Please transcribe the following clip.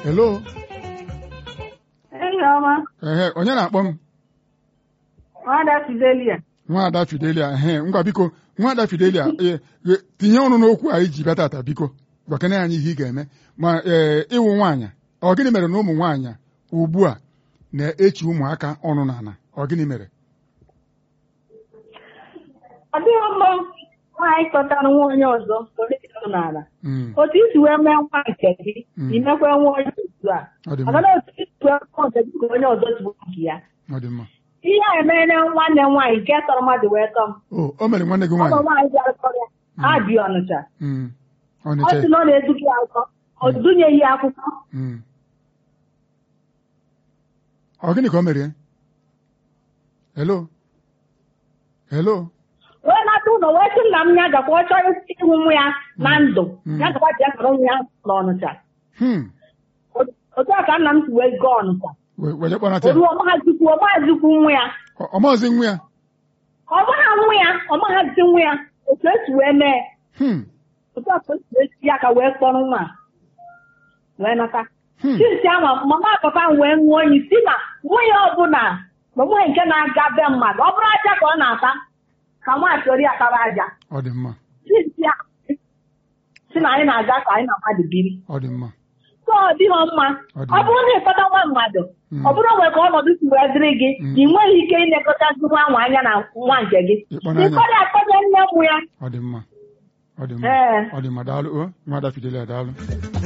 hello Enyi ọma, ehe onye na-akpọ m nwada Fidelia. nwaada Fidelia ehe ngwa biko nwaada Fidelia e, e, tinye ọnụ n'okwu anyị ji bịa tata biko gwakene anyị ihe ị ga-eme ma ee ịwụ nwaanyị ọ gịnị mere na ụmụ nwaanyị ugbu a na-echi ụmụaka ọnụ n'ala ọ gịnị mere Ọ dịghị mma nwaanyị kpọtara nwa onye ọzọ politiks n'ala. Mm, Otu isi wee mee nwa nke gị, Mm. imekwa nwa onye otu a. ọ dị Ọ mma gaghị otu isi wee nwa nke gị ka onye ọzọ tụrụ nke ya. ọ dị mma Ihe a emeela nwanne m nwaanyị nke tọrọ mmadụ wee tọ m. o o mere nwanne gị Ọ bụ nwaanyị nwaanyị bịara tọrọ ya. Ha bi Ọnịcha. Mm, Ọ Ọnịcha sị na ọ na-eduga ya akwụkwọ. O dunyeghị ya akwụkwọ. Mm. ọ gịnị ka o mere ya hello hello wee nata ụlọ wee sị nna m ya gakwa ọ chọrọ ịhụ nwa ya na ndụ Mm. ya gakwa bịa nọrọ nwa ya n'Ọnịcha hmm otu a ka nna m si wee gaa Ọnịcha we- were kpọnata ya oru ọmaghazikwu ọmaghazikwu nwa ya Ọ- ọ maazị nwa ya ọmagha nwa ya ọmaghazi nwa ya otu esi wee mee hmm otu a ka o si wee si ya ka wee kpọrọ nwa a, wee nata hmm chisi ama mama papa m wee ṅụọ oyi si na nwunye ọbụla ma nwunye nke na-aga be mmadụ ọ bụrụ aja ka ọ na-ata ka nwaanyị chọrọ ya tara aja ọ dị mma chisi ya si na anyị na-aga ka anyị na mmadụ biri ọ dị mma so ọ dịghị mma Ọ dị ọ bụrụ na ịkpọta nwa mmadụ Mm. ọ bụrụ mgbe ka ọnọdụ si wee dịrị gị Mm. ị nweghị ike ilekọtazi nwa ahụ anya na nwa nke gị Ịkpọnanya. ịkpọrọ akpọnye nne mụ ya ọ dị mma ọ dị mma Ee. ọ dị mma daalụ o nwada Fidelia daalụ